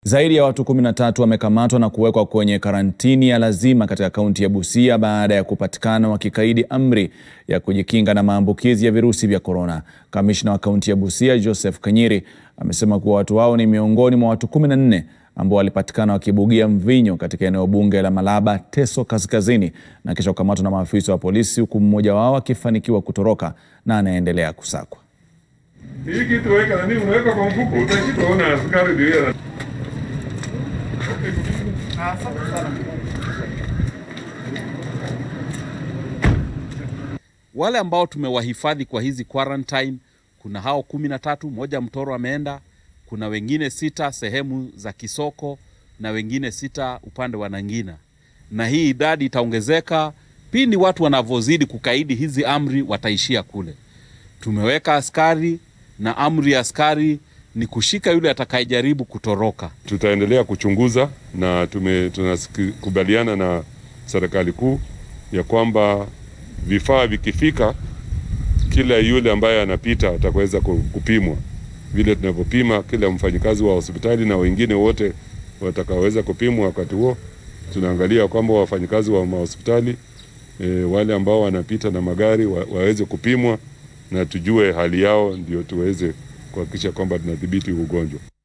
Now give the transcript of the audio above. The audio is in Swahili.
Zaidi ya watu 13 wamekamatwa na kuwekwa kwenye karantini ya lazima katika kaunti ya Busia baada ya kupatikana wakikaidi amri ya kujikinga na maambukizi ya virusi vya korona. Kamishna wa kaunti ya Busia Joseph Kanyiri amesema kuwa watu hao ni miongoni mwa watu 14 ambao walipatikana wakibugia mvinyo katika eneo bunge la Malaba, Teso Kaskazini na kisha kukamatwa na maafisa wa polisi, huku mmoja wao akifanikiwa kutoroka na anaendelea kusakwa. Hii kitu weka nani, unaweka kwa mfuko, utashika ona askari ndio yeye. Wale ambao tumewahifadhi kwa hizi quarantine, kuna hao kumi na tatu, moja Mtoro ameenda, kuna wengine sita sehemu za Kisoko na wengine sita upande wa Nangina, na hii idadi itaongezeka pindi watu wanavyozidi kukaidi hizi amri, wataishia kule. Tumeweka askari na amri ya askari ni kushika yule atakayejaribu kutoroka. Tutaendelea kuchunguza na tume tunakubaliana na serikali kuu ya kwamba vifaa vikifika, kila yule ambaye anapita ataweza kupimwa vile tunavyopima kila mfanyikazi wa hospitali na wengine wote watakaoweza kupimwa. Wakati huo tunaangalia kwamba wafanyikazi wa mahospitali e, wale ambao wanapita na magari wa, waweze kupimwa na tujue hali yao, ndio tuweze kuhakikisha kwamba tunadhibiti ugonjwa.